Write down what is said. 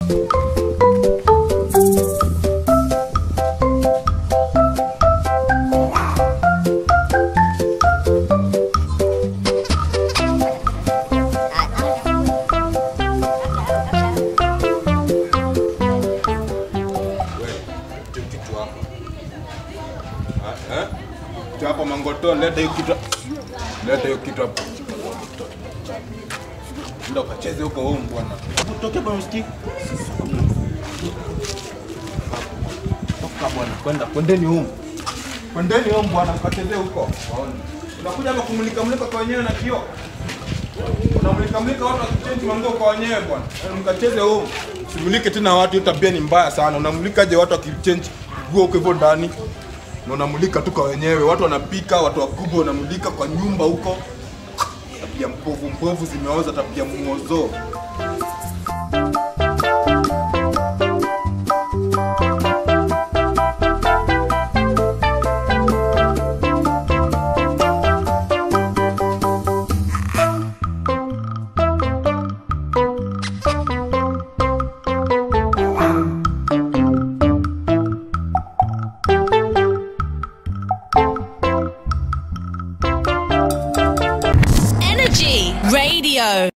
kitu hapo. Ah, eh? Kitu hapo mangoto, leta hiyo kitu. Leta hiyo kitu hapo. Ndio kacheze huko wewe bwana. Utoke bwana usikii. Toka bwana, kwenda kwendeni huko. Kwendeni huko bwana, kacheze huko. Waone. Unakuja hapa kumulika mulika kwa wenyewe na kioo. Unamulika mulika watu wakichange manguo kwa wenyewe bwana. Yaani Mkacheze huko. Simulike tena watu, hiyo tabia ni mbaya sana. Unamulikaje watu wakichange nguo huko hivyo ndani? Na unamulika tu kwa wenyewe. Watu wanapika, watu wakubwa wanamulika kwa nyumba huko. Tabia mpovu mpovu zimeoza, tabia muozo. Energy Radio.